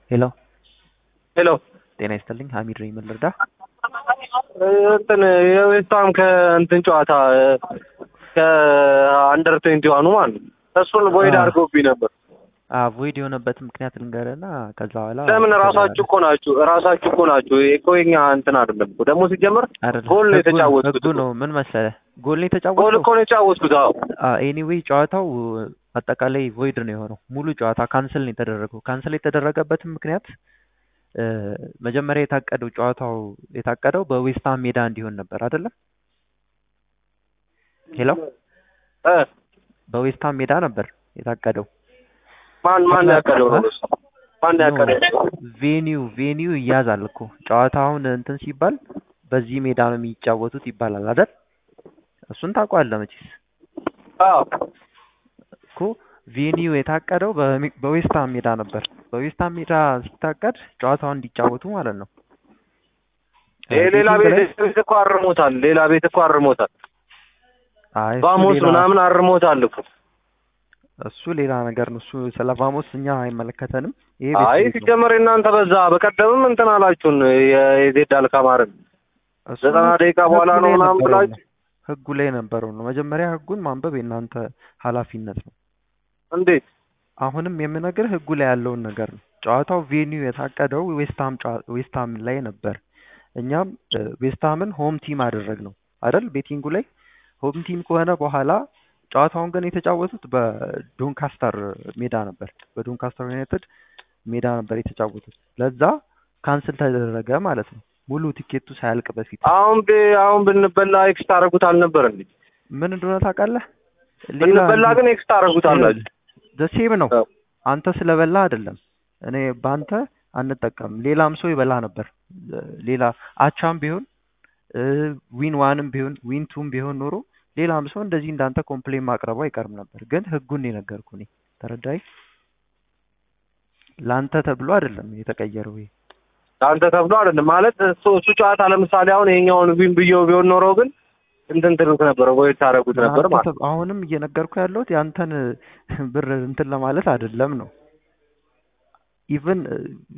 ሄሎ ሄሎ ጤና ይስጥልኝ ሀሚድ ነኝ ምን ልርዳ እንትን የዌስታም ከእንትን ጨዋታ ከአንደር ትዌንቲ ዋኑ ማለት ነው እሱን ቦይድ አዎ። አድርጎብኝ ነበር። ቮይድ የሆነበት ምክንያት ልንገርና ከዛ በኋላ ለምን ራሳችሁ እኮ ናችሁ ራሳችሁ እኮ ናችሁ። ይሄ እኮ የኛ እንትን አይደለም እኮ ደግሞ ሲጀመር አይደለም ጎል ነው ህጉ- የተጫወትኩት ህጉ እኮ። ነው ምን መሰለህ ጎል ነው ጎል የተጫወተው እኮ ነው የተጫወትኩት። አዎ ኤኒዌይ ጨዋታው አጠቃላይ ቮይድ ነው የሆነው ሙሉ ጨዋታ ካንስል ነው የተደረገው ካንስል የተደረገበትም ምክንያት እ፣ መጀመሪያ የታቀደው ጨዋታው የታቀደው በዌስትሃም ሜዳ እንዲሆን ነበር አይደለም ሄሎ እ በዌስትሃም ሜዳ ነበር የታቀደው ማን ማን ያቀደው ነው? እሱ? ማን ያቀደው? ቬኒው ቬኒው ይያዛል እኮ ጨዋታውን እንትን ሲባል በዚህ ሜዳ ነው የሚጫወቱት ይባላል አይደል? እሱን ታውቀዋለህ መቼስ አዎ እኮ ቬኒው የታቀደው በሚ- በዌስትሃም ሜዳ ነበር። በዌስትሃም ሜዳ ሲታቀድ ጨዋታውን እንዲጫወቱ ማለት ነው። ይሄ ሌላ ቤቲንግ ቤት ላይ- ቤት እኮ አርሞታል። ሌላ ቤት እኮ አርሞታል። አይ እሱ ቫሞስ ሌላ- ምናምን አርሞታል እኮ። እሱ ሌላ ነገር ነው። እሱ ስለ ቫሞስ እኛ አይመለከተንም። ይሄ አይ ቤት ቤት ነው። ሲጀመር እናንተ በዛ በቀደምም እንትን አላችሁን የ- የዜድ አልካማርን እሱ ዘጠና ደቂቃ በኋላ ህጉ ነው ላይ ምናምን የነበረው ብላችሁ ነው። ህጉ ላይ የነበረው ነው። መጀመሪያ ህጉን ማንበብ የእናንተ ኃላፊነት ነው። እንዴት አሁንም የምነግርህ ህጉ ላይ ያለውን ነገር ነው። ጨዋታው ቬኒው የታቀደው ዌስትሃም ጨዋ- ዌስትሃም ላይ ነበር። እኛም እ፣ ዌስትሃምን ሆም ቲም አደረግ ነው አይደል? ቤቲንጉ ላይ ሆም ቲም ከሆነ በኋላ ጨዋታውን ግን የተጫወቱት በዶንካስተር ሜዳ ነበር። በዶንካስተር ዩናይትድ ሜዳ ነበር የተጫወቱት። ለዛ ካንስል ተደረገ ማለት ነው፣ ሙሉ ቲኬቱ ሳያልቅ በፊት። አሁን ብ- አሁን ብንበላ ኤክስ ታደርጉት አልነበር እንዴ? ምን እንደሆነ ታውቃለህ? ብንበላ ግን ኤክስ ታደርጉት አላችሁ። ደሴም ነው። አዎ። አንተ ስለበላ አይደለም። እኔ በአንተ አንጠቀምም። ሌላም ሰው ይበላ ነበር። ሌላ አቻም ቢሆን እ፣ ዊን ዋንም ቢሆን ዊን ቱም ቢሆን ኖሮ ሌላም ሰው እንደዚህ እንዳንተ ኮምፕሌን ማቅረቡ አይቀርም ነበር። ግን ህጉን ነው የነገርኩህ እኔ። ተረዳይ? ለአንተ ተብሎ አይደለም የተቀየረው ይሄ። አንተ ተብሎ አይደለም ማለት እሱ እሱ ጨዋታ ለምሳሌ አሁን ይሄኛውን ዊን ብየው ቢሆን ኖሮ ግን እንትን ትሉት ነበር ወይ ታደርጉት ነበር ለአንተ ማለት ተብ- አሁንም እየነገርኩ ያለሁት ያንተን ብር እንትን ለማለት አይደለም ነው። ኢቭን